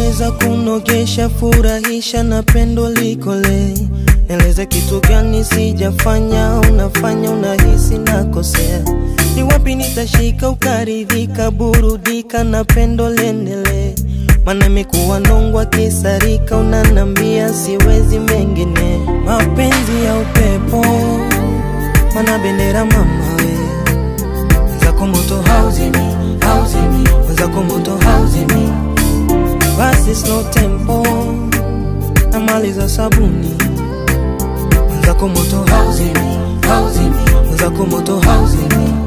unaweza kunogesha, furahisha na pendo likole. Eleze kitu gani sijafanya, unafanya unahisi nakosea. Ni wapi nitashika ukaridhika, burudika na pendo liendelee. Maana imekuwa nongwa kisarika, unanambia siwezi mengine. Mapenzi ya upepo, mana bendera mama we Wenzako moto hauzimi, hauzimi Wenzako moto hauzimi Basi slow tempo Namaliza sabuni Wenzako moto hauzimi, hauzimi Wenzako moto hauzimi